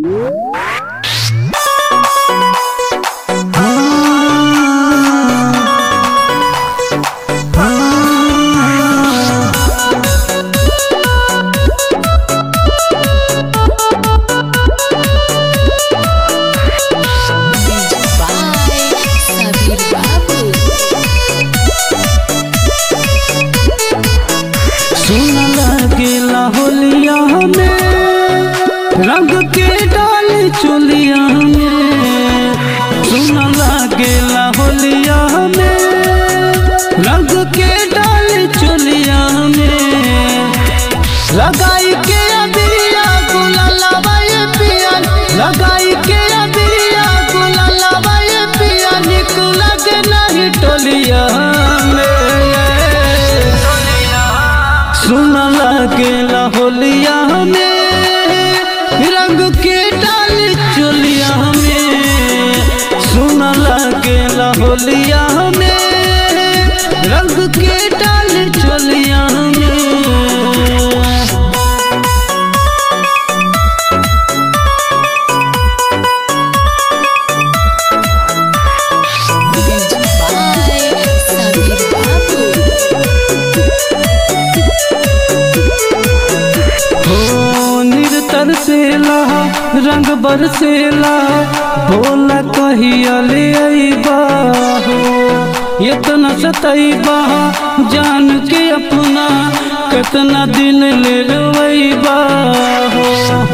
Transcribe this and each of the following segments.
चोलिया में सुन लागेला होलिया में रंग के डाल चोलिया में लगाई के अबिरिया गुलाला बाये पिया लगाई के अबिरिया गुलाला बाये पिया निक लगे नहीं टोलिया में सुन लागेला होलिया में रंग के डाल चोलिया में सुन लागेला होलिया में रंग के डाल चोलिया में Music by Sabir Babu. हो निरतर सेला रंग बरसेला बोला कहिया ले अइबा हो इतना सतैबा जान के अपना कितना दिन ले रोइबा हो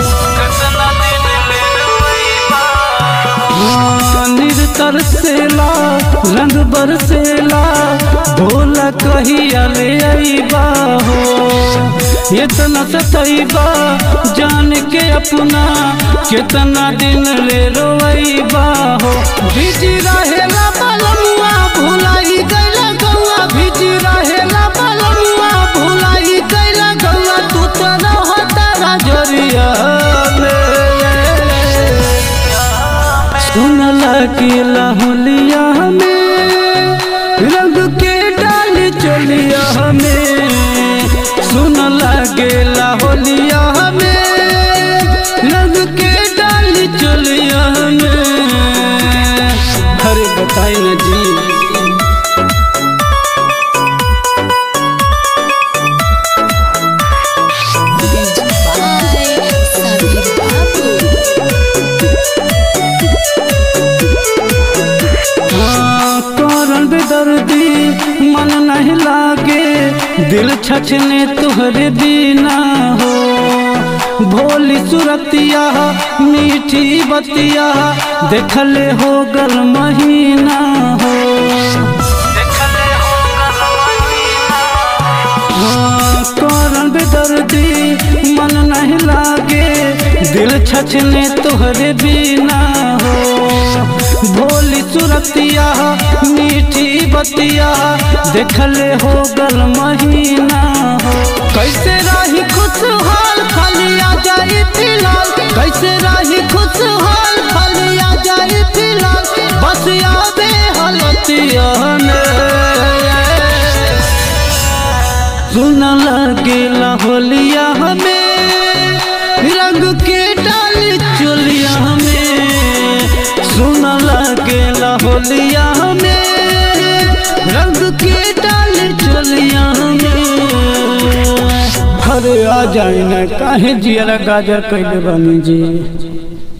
हाँ, निरतर सेला रंग बरसेला भोला कहिया ले अइबा हो इतना सतैबा जान के अपना कितना दिन ले रोइबा हो बीज रहेला बलमुआ भुलाई गइला गौआ बीज रहेला बलमुआ भुलाई गइला गौआ तू तो रहता राजरिया में सुन लगिला होलिया में रंग के डाल चलिया में सुन लगेला होलिया में रंग के डाल चलिया में अरे बताई ना जी Music by Sabir Babu. हाँ, करन बेदर्दी मन नहीं लागे दिल छछने तुहरे बिना हो भोली सुरतिया मीठी बतिया देखले हो गल महीना हो हाँ, करन बेदर्दी मन नहीं लागे दिल छछने तुहरे बिना हो भोली सुरतिया मीठी बतिया देखले हो गल महीना हो कैसे रही खुशहाल खाली आ जाई फिलहाल कैसे रही खुशहाल खाली आ जाई फिलहाल बस यादे हलतिया सुन लगेला होलिया हमें रंग के डाल चोलिया हमें सुन लगेला होलिया हमें रंग के डाल चोलिया हमें अरे आ जाए ना काहे जिया गाजर कैले बनी जी